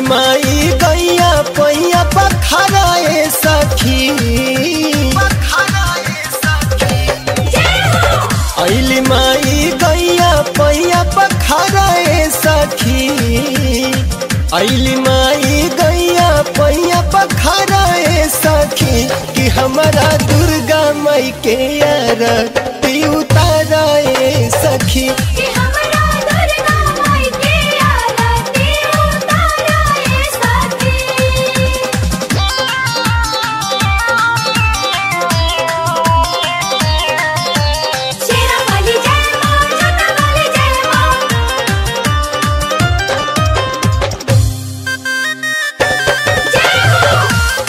ऐली माई गैया पैया पखराए सखी ऐली माई गैया पैया पखराए सखी ऐली माई गैया पैया पखराए सखी कि हमारा दुर्गा माई के यार ती उताराए सखी कि हमरा दुर्गा माई के आरती उताराए सखी शेरा वाली जय मां जोता वाली जय मां जय हो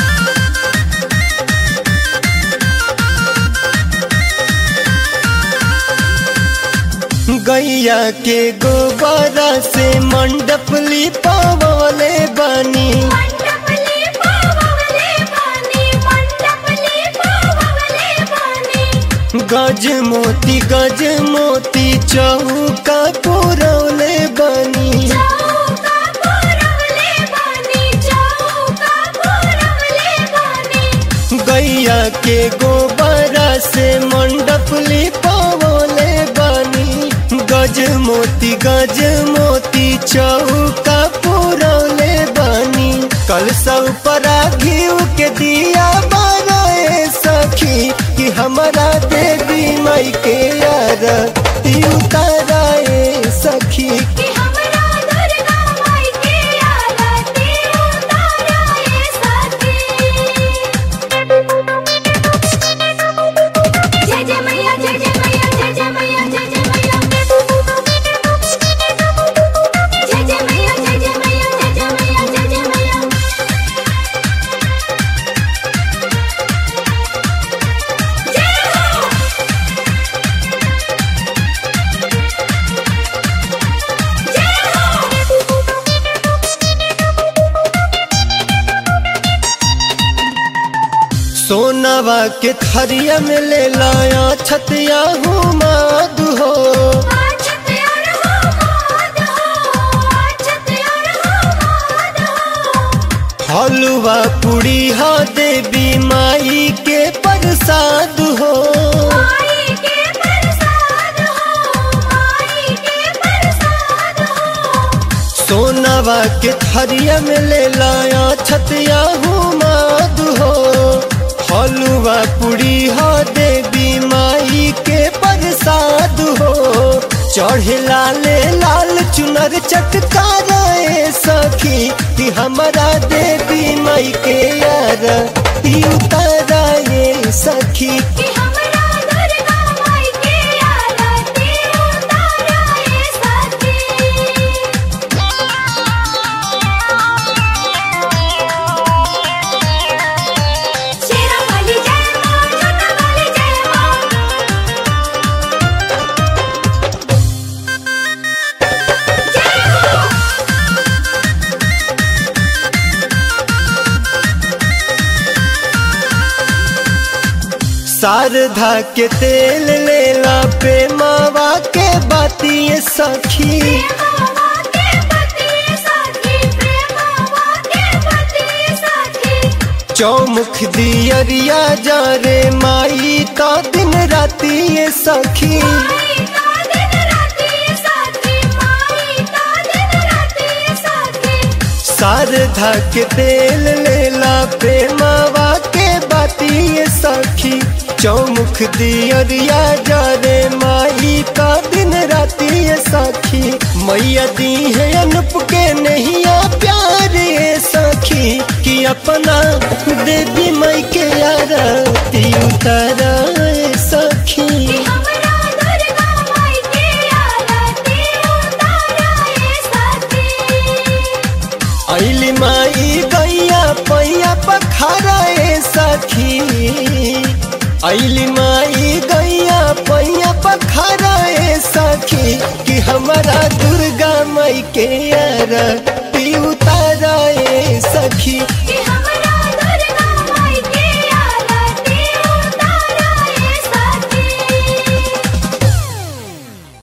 गैया के गोबरा से मंडप लिपावले बनी मंडपली पावले पानी मंडपली पावले पानी गज मोती गज मोती चौका पुरौले बनी चौका पुरवले पानी चौका पुरवले पानी गैया के गोबरा से मंडप लिपावले बनी गज मोती गज मोती चौका पुरौले बनी कल सब परा घीव के दिया बनाए सखी कि हमारा देवी माई के यार ती उताराए सखी कि हमरा दुर्गा माई के आरती उताराए सखी जय जय मैया जय जय मैया जय जय मैया जय जय मैया जय जय मैया जय जय मैया जय जय मैया जय जय मैया जय हो जय हो सोनावा के थरिया में ले लाया छतिया हूँ माधु हो हलुआ पूड़ी हा देवी माई के प्रसाद हो सोनावा के थरिया में ले लाया छतिया हूँ माधु हो हलुआ पूड़ी हा देवी माई के प्रसाद हो चढ़े लाले लाल चुनर चटकाराए सखी कि हमारा देवी माई के यार ती उताराए सखी शारदा के तेल लेला पे मावा के बाती सखी चौमुख दियरिया जा रे माई का दिन राती ये सखी शारदा के तेल लेला पे मावा के बाती ये सखी चौमुख दियरिया जा रे माई का दिन राती ये सखी मैया दी है अनुप के नहीं आ प्यार ये सखी कि अपना देवी माई के आरती उतारा ये सखी ऐली माई गैया पैया पखराए सखी ऐली माई गैया पैया पखराए सखी कि हमारा दुर्गा माई के यार ती उताराए सखी कि